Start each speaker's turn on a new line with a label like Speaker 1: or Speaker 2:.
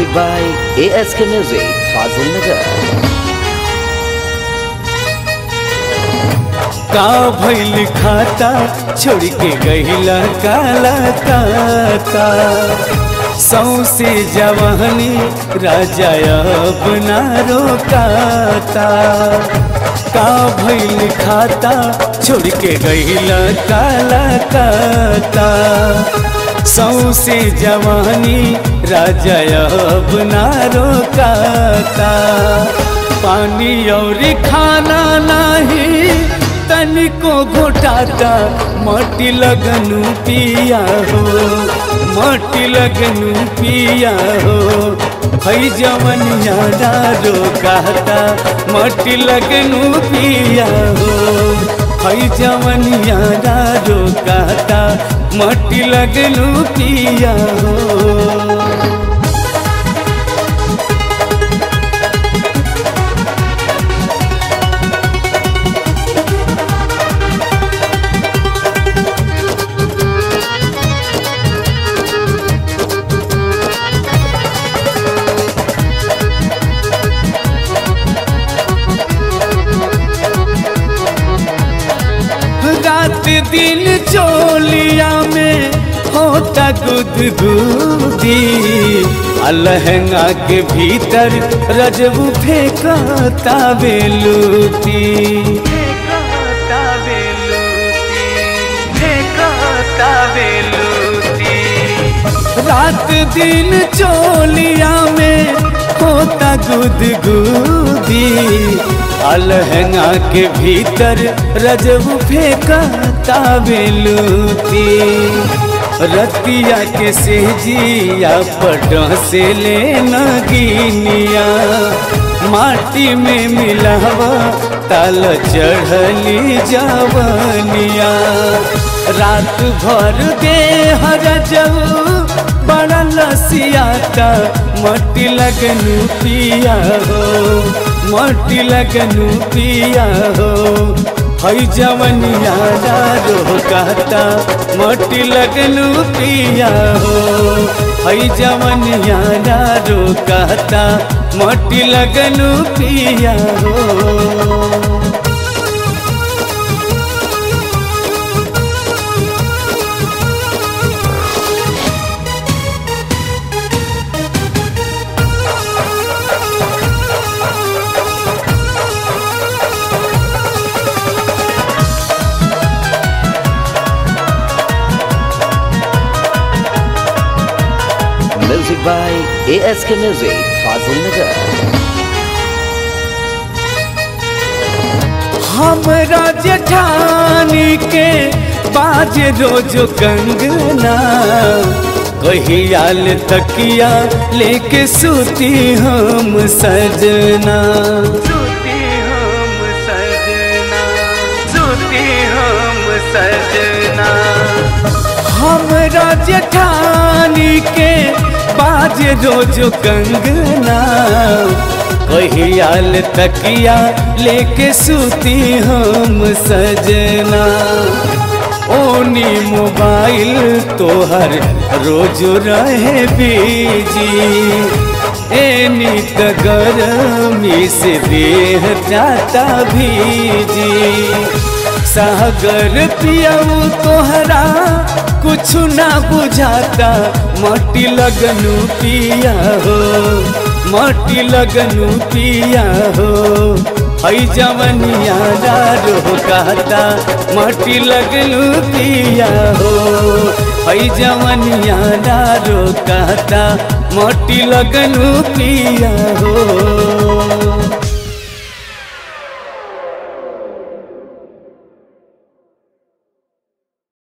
Speaker 1: Music by ASK Music, Fazil Nagar.
Speaker 2: का भइल खाता छोड़ के गहिला काला काता सौसे जवानी राजा अपना रोकाता का भइल खाता छोड़ के गहिला काला काता सौसे जवानी राजा अपना रोकाता पानी और खाना नहीं तनिको घोटाता मटी लगनु पिया हो मटी लगनु पिया हो हई जवन यारा रोकाता मटी लगनु पिया हो हई जवन यारा रोकाता मटी लगनु पिया हो रात दिन चोलिया में होता गुदगुदी अलहंगा के भीतर रजबू फेंकता बेलूती फेंकता बेलूती फेंकता बेलूती रात दिन चोलिया में होता गुदगुदी अलहंगा के भीतर रजब फेंकता बेलूती रतिया के सेजिया पट से ले नगीनिया माटी में मिलावा ताल चढ़ली जवनिया रात भर दे हर बड़ा लसियाता मटी लगनु पिया हो मटी लगनु पिया हो हई जवनिया रोकाता मटी लगनु पिया हो हई जवनिया रोकाता मटी लगनु पिया हो
Speaker 1: Music by ASK Music, Fazil Nagar.
Speaker 2: हमरा जेठानी के बाज रोज कंगना कहियाल तकिया लेके सूती हम सजना सूती हम सजना सूती हम सजना हमरा जेठानी के बाज रोज कंगना कहियाल तकिया लेके सूती हम सजना ओनी मोबाइल तोहर रोज रहे बीजी एनी त गरमी से देह जाता भीजी सागर पियाऊ तोहरा कुछ ना बुझाता मटी लगनु पिया हो मटी लगनु पिया हो हई जवनिया रोकाता मटी लगनु पिया हो हई जवनिया रोकाता मटी लगनु पिया हो